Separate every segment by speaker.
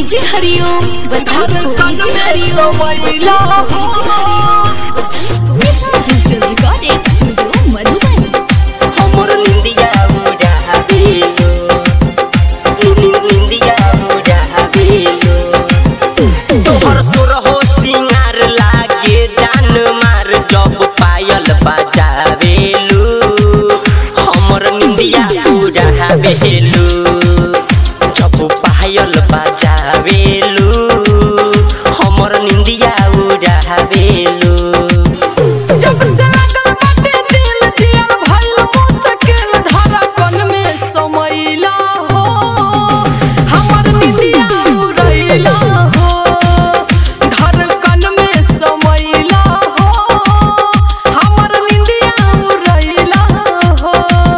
Speaker 1: DJ Hariom Basantpur DJ Hariom mission digital recording studio Madhuban
Speaker 2: हमर निंदिया उड़ा बेलो निन- निंदिया उड़ा बेलो तोहर सुर हो सिंगार लागे जान मार जब पायल बजावेलू हमर निंदिया उड़ा बेलू जब पायल बजावेलू हमर निंदिया उड़ा बेलू
Speaker 3: जब से लागल बाटे दिल जियल भइल मुश्किल धड़कन में समैला हो हमर निंदिया उड़ैला हो धड़कन में समैला हो हमर निंदिया उड़ैला हो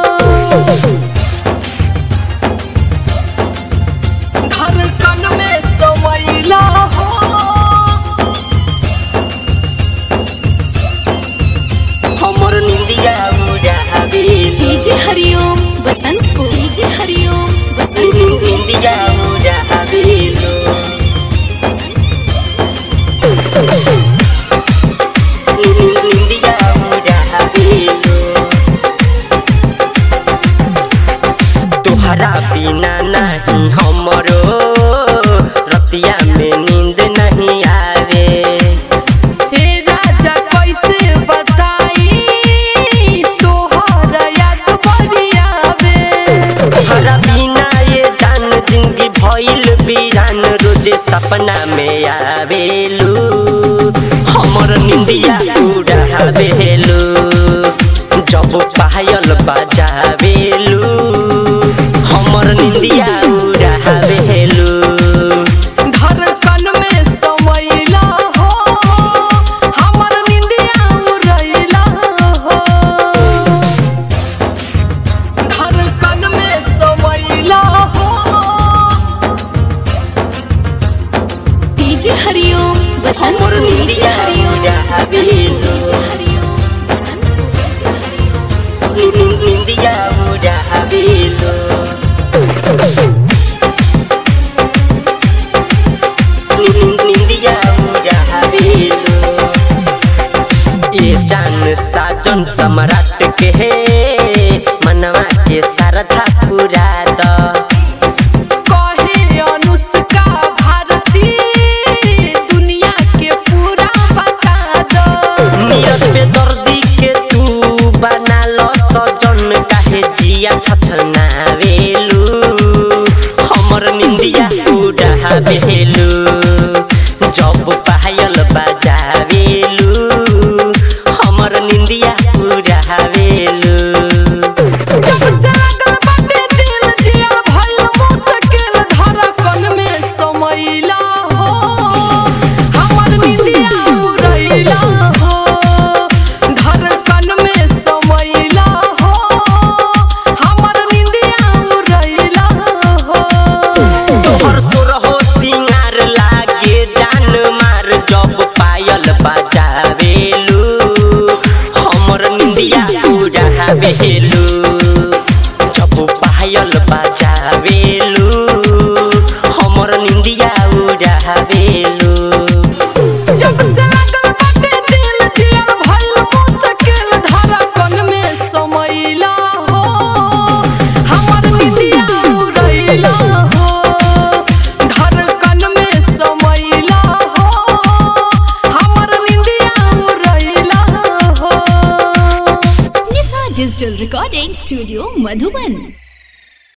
Speaker 3: धड़कन में समैला हो
Speaker 2: हमर निंदिया उड़ा बेलू
Speaker 1: डीजे हरिओम बसंतपुर डीजे हरिओम बसंतपुर
Speaker 2: निंदिया उड़ा बेलू निंदिया उड़ा बेलू तोहरा बिना नहीं हमरो रतिया में नींद नहीं आवे
Speaker 3: हे राजा कैसे बताई तोहर याद बरियावे
Speaker 2: तोहरा बिना ये जान जिंदगी भइल बीरान रोजे सपना में आवेलू हमर निंदिया उड़ावेलू जब पायल बजावेलू हमर निंदिया उड़ावेलू
Speaker 3: धड़कन में समैला हो हमर निंदिया उड़ैला हो धड़कन में समैला हो
Speaker 1: डीजे हरिओम बसंतपुर
Speaker 2: हमर
Speaker 1: डीजे
Speaker 2: निंदिया
Speaker 1: हरिओम
Speaker 2: उड़ा
Speaker 1: बसंतपुर डीजे हरिओम
Speaker 2: निंदिया उड़ावेलू निंदिया उड़ावेलू ए जान साजन सम्राट के हे मनवा के शारदा पूरा द
Speaker 3: कहे अनुष्का भारती दुनिया के पूरा बता दो
Speaker 2: नीरज पे दर्दी के तू बना लो सजन काहे जिया छछनावेलू हमर निंदिया उड़ावेलू जब पायल बजावेलू हमर निंदिया उड़ावेलू
Speaker 3: जब से लागल बाटे दिल जियल भइल मुश्किल धड़कन में समैला हो हमर निंदिया उड़ैला हो धड़कन में समैला हो हमर निंदिया उड़ैला हो
Speaker 2: तोहर सुर हो सिंगार लागे जान मार जब पायल बजावेलू हमर निंदिया उड़ावेलू जब पायल बजावेलू हमर निंदिया उड़ावेलू
Speaker 3: जब से लागल बाटे दिल जियल भइल मुश्किल धड़कन में समैला हो हमर निंदिया उड़ैला हो धड़कन में समैला हो हमर निंदिया उड़ैला हो
Speaker 1: Nisha digital recording studio Madhuban